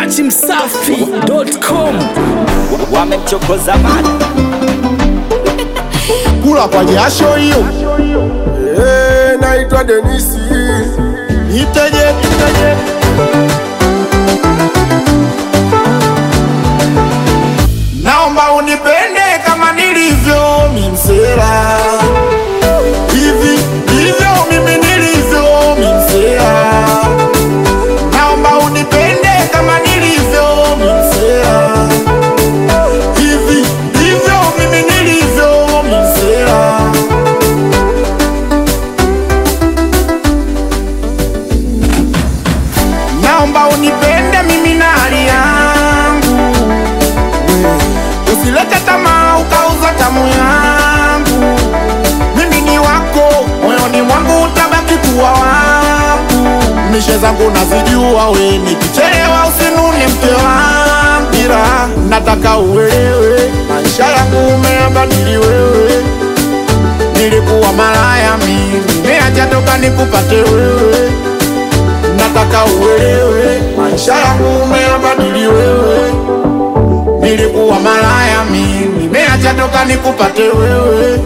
dachimsafi.com wamemchokoza mada kula kwa jasho hiyo. Eh, naitwa Denisi Iteje, iteje. Naomba unipende kama nilivyo mimsela hivi hivyo mimi nilivyo mimsela. Naomba unipende kama nilivyo mimsela hivi hivyo mimi nilivyo mimsela. Naomba unipende mimi na hali yangu, usilete tamaa ukauza tamu yangu. Mimi ni wako, moyoni mwangu utabaki kuwa wangu. Mishe zangu nazijua, we nikichelewa usinune mke wangu, ila nataka uelewe maisha yangu umeyabadili wewe. Nilikuwa malaya mimi, nimeacha toka nikupate wewe nataka uelewe maisha yangu umeyabadili wewe. Nilikuwa malaya mimi, nimeacha toka nikupate wewe.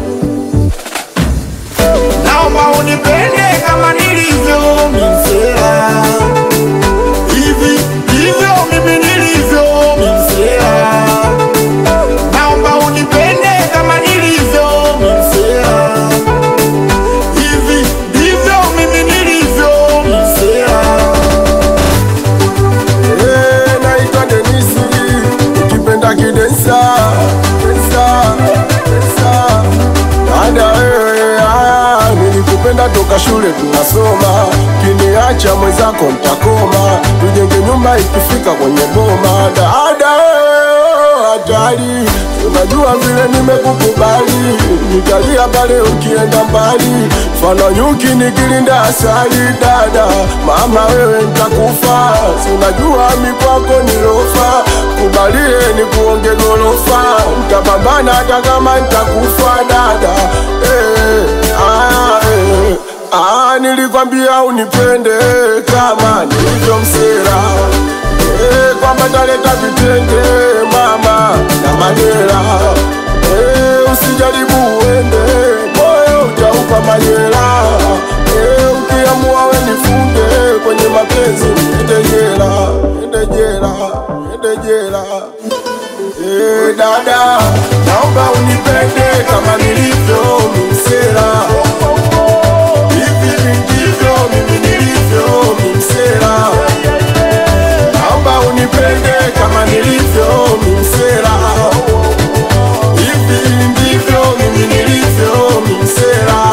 Naomba unipende kama nilivyo mimsela, hivi hivyo mimi nilivyo mimsela. Naomba unipende kama nilivyo mimsela, hivi ndivyo mimi nilivyo mimsela. Eh, naitwa Denisi, ukipenda kidensa densa densa. Dada wewe, ah, nilikupenda toka shule tunasoma, kiniacha mwenzako mtakoma, tujenge nyumba ikifika kwenye boma. Dada wewe, hatari, unajua vile nimekukubali, nitalia pale ukienda mbali, mfano nyuki nikilinda asali. Dada mama, wewe nitakufa, si unajua mikwako nilofa, kubalie ni kuonge gorofa, nitapambana hata kama nitakufa. Dada eh, ah, eh, ah, nilikwambia unipende kama nilivyo msera eh, kwamba taleta vitenge mama na madera eh, usijaribu uende moyo utaupa majera eh, ukiamua we nifunge kwenye mapenzi niende jela niende jela niende jela eh, dada naomba unipende kama nilivyo msera hivi ndivyo mimi nilivyo msera naomba unipende kama nilivyo mimsera hivi ndivyo mimi nilivyo mimsera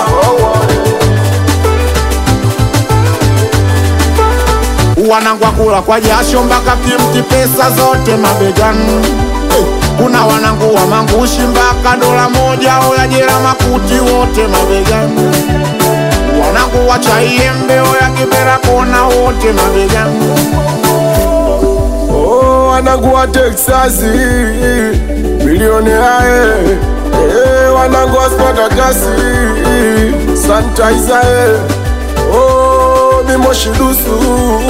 wanangwa kula kwa jasho mpaka kimti pesa zote mabegani Eh, kuna wanangu wa mangushi mpaka dola moja oya jela makuti wote mabegani wanangu wa chaiembe oya kibera kona wote mabegani Oh, wanangu wa Texas milioni ae eh, wanangu wa Spartakasi sanitizer eh. Oh, mimoshidusu